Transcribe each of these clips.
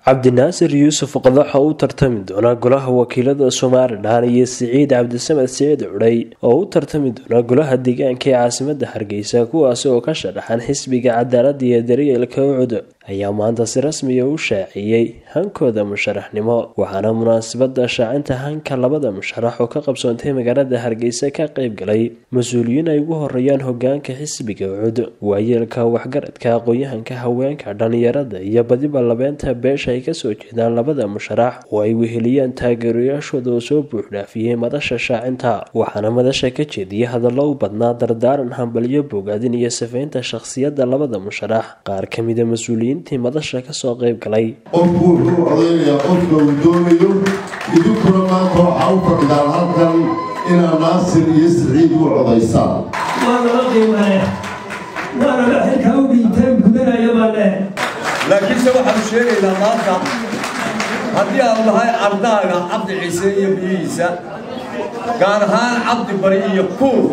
cabdinaasir yuusuf qadax oo u tartami doona golaha wakiilada somalilan iyo siciid cabdisamed siciid cudhay oo u tartami doona golaha deegaanka ee caasimada hargeysa kuwaasi oo ka sharaxan xisbiga cadaalada iyo daryeelka ucud ayaa maanta si rasmiya u shaaciyey hankooda musharaxnimo waxaana munaasabada shaacinta hanka labada musharax oo ka qabsoontay magaalada hargeysa ka qeyb galay mas-uuliyiin ay ugu horeeyaan hogaanka xisbiga ucud waayeelka waxgaradka aqoon-yahanka haweenka dhalinyarada iyo badiba labeenta beesha ay kasoo jeedaan labada musharax oo ay weheliyaan taageerayaashooda oo soo buuxdhaafiyey madasha shaacinta waxaana madasha ka jeediyay hadallo u badnaa dardaaran hambalyo bogaadin iyo safaynta shakhsiyadda labada musharax qaar kamida mas-uuliyiintii madasha kasoo qeyb galay qofku wuxuu odaynayaa qofka uu doonayo idinkuna maanta waxaa u fadhidaan halkan inaad naasir iyo siciid u codaysaan waa laba qiimale waa laba xilka u dhiinteen gudanaya baa leh laakiinse waxaanu sheegaynaa maanta haddii aanu nahay ardaaga cabdi ciise iyo biyihiisa gaar ahaan cabdi bari iyo kuur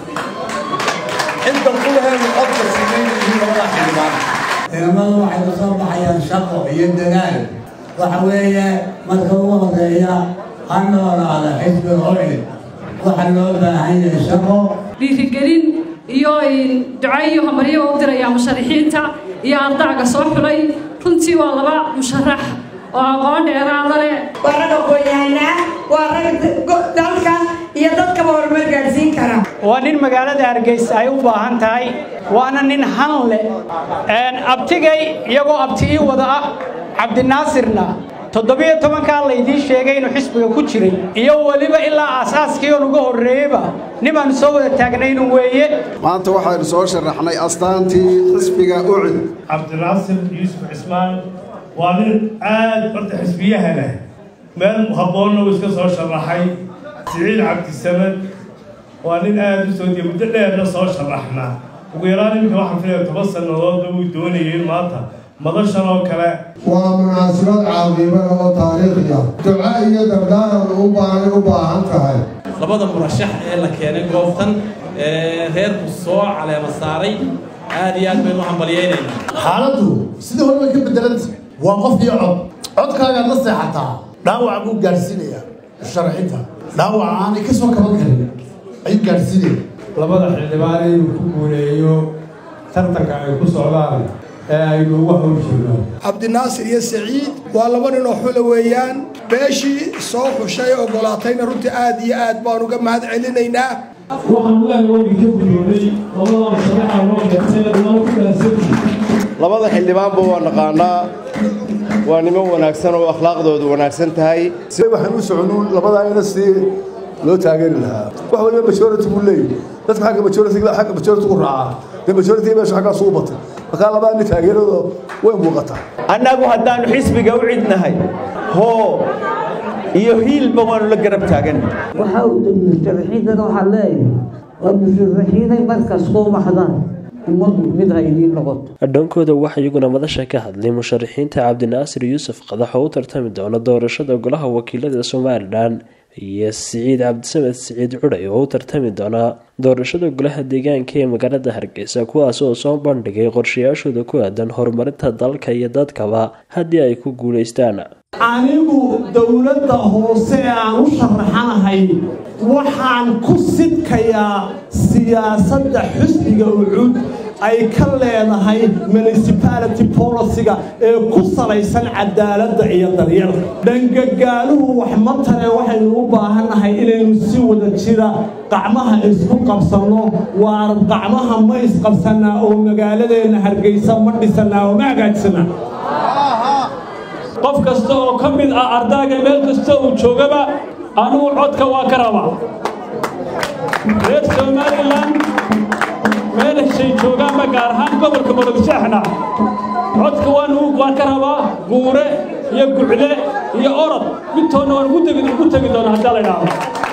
inta kulaheenu codka siinaynayii labada xildhibaan ciidamadu waxay ka soo baxayaan shaqo iyo dadaal waxa weeye marka ugu horeeya ha noolaada xisbiga ocid waxa loo baahan yahay shaqo dhiirigelin iyo duco iyo hamaryo u diraya musharaxiinta iyo ardaaga soo xulay runtii waa laba musharax oo aqoon dheeraada leh waa rag aqoon-yahanaa waa rag dalka iyo dadkaba horumar gaadhsiin kara waa nin magaalada hargeysa ay u baahan tahay waana nin han leh abtigay iyagoo abti ii wada ah cabdinaasirna toddobiyo tobankaa laydiin sheegay inuu xisbiga ku jiray iyo weliba ilaa aasaaskii oon uga horreeyeyba nibaanu soo wada taagnaynu weeye maanta waxaynu soo sharaxnay astaantii xisbiga ucid cabdinaasir yuusuf cismaan waa nin aad horta xisbiyaha leh meel habboonna uu iska soo sharaxay siciid cabdisamed waa nin aad u soo diya muddo dheerna soo sharaxnaa ugu yaraan iminka waxaan filaya toban sannadoodba uu doonayay in maanta madashan oo kale waa munaasabad caaqiibada oo taariikhiya duco iyo dardaaran u baahan u baahan tahay labada murashax ee la keenay goobtan ee reerku soo caleema saaray aad iyo aad baynu u hambalyaynaynaa xaaladdu sidii hore way ka beddelanta waa qof iyo cod codkaagaad la seexataa dhaawac buu gaadhsiinayaa musharaxiinta dhaawac aanay ka soo kaban karin ayuu gaadhsiinaya labada xildhibaan inuu ku guuleeyo tartanka ay ku socdaan ee aynu ugu hawl jirno cabdinaasir iyo saciid waa laba nin oo xula weeyaan beeshii soo xushay ogolaatayna runtii aad iyo aad baan uga mahad celinaynaa waxaan ilaahay oogi ka gudooday labada musharaxa loo keentay dhammaan ku dhaansan labada xildhibaanba waa naqaanaa waa niman wanaagsan oo akhlaaqdoodu wanaagsan tahay si waxaan u soconuun labadaa ina si loo taageeri lahaa wax waliba majority buu leeyahy dadka xagga majority xagga majority ku raacaa dee majority meesha xaggaas ugu batay markaa labada nin taageerado way muuqataa annagu haddaannu xisbiga u cidnahay hoo iyo hiilba waanu la garab taagan waxaa u dhow musharaxiintana waxaa leeyahay waa musharaxiinay markaas kuu baxdaan ummaddu mid ha idiin noqoto dhankooda waxaa iyaguna madasha ka hadlay musharaxiinta cabdinaasir yuusuf qadax oo u tartami doona doorashada golaha wakiilada somalilan iyo siciid cabdisamed siciid cudhay oo u tartami doona doorashada golaha deegaanka ee magaalada hargeysa kuwaas oo soo bandhigay qorshayaashooda ku aadan horumarinta dalka iyo dadkaba haddii ay ku guulaystaan anigu dowladda hoose ee aan u sharaxanahay waxaan ku sidkayaa siyaasadda xusbiga ucud ay ka leedahay municipality policyga ee ku salaysan cadaaladda iyo daryeelka dhangagaaluhu wax ma tare waxaynu u baahannahay inaynu si wada jira qacmaha isku qabsanno waar qacmaha ma isqabsannaa oo magaaladeenna hargeysa ma dhisannaa oo ma hagaajsanaa qof kasta oo ka mid ah ardaaga meel kasta uu joogaba anugu codka waa ka rabaa reer somalilan meel heshay joogaanba gaar ahaan gobolka murugshaxna codka waan ka rabaa guure iyo gucle iyo orod midtoonna waan ugu tegi doonaa haddaa la idhaahdo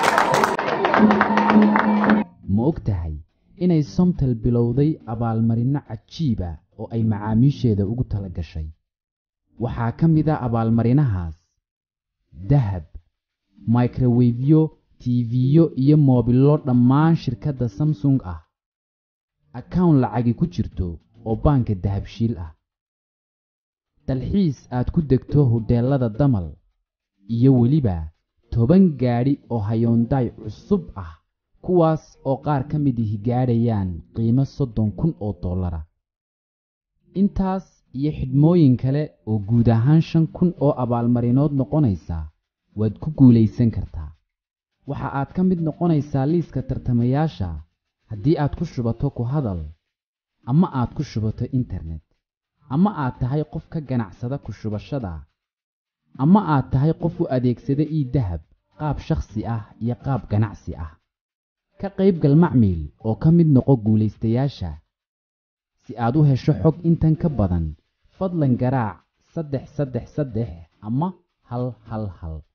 ma og tahay inay somtel bilowday abaalmarinno cajiiba oo ay macaamiisheeda ugu tala gashay waxaa ka mid a abaalmarinahaas dahab microwefyo tiifiyo iyo moobillo dhammaan shirkadda samsung ah akawn lacagi ku jirto oo baanka dahabshiil ah dalxiis aad ku degto hodheellada damal iyo weliba toban gaadhi oo hayoondaay cusub ah kuwaas oo qaar ka mid ihi gaadhayaan qiimo soddon kun oo dollara intaas iyo xidhmooyin kale oo guud ahaan shan kun oo abaalmarinood noqonaysa waad ku guulaysan kartaa waxa aad ka mid noqonaysaa liiska tartamayaasha haddii aad ku shubato ku hadal ama aad ku shubato internet ama aad tahay qof ka ganacsada ku shubashada ama aad tahay qof u adeegsada ii dahab qaab shakhsi ah iyo qaab ganacsi ah ka qaybgal macmiil oo ka mid noqo guulaystayaasha si aad u hesho xog intan ka badan fadlan garaac saddex saddex saddex ama hal hal hal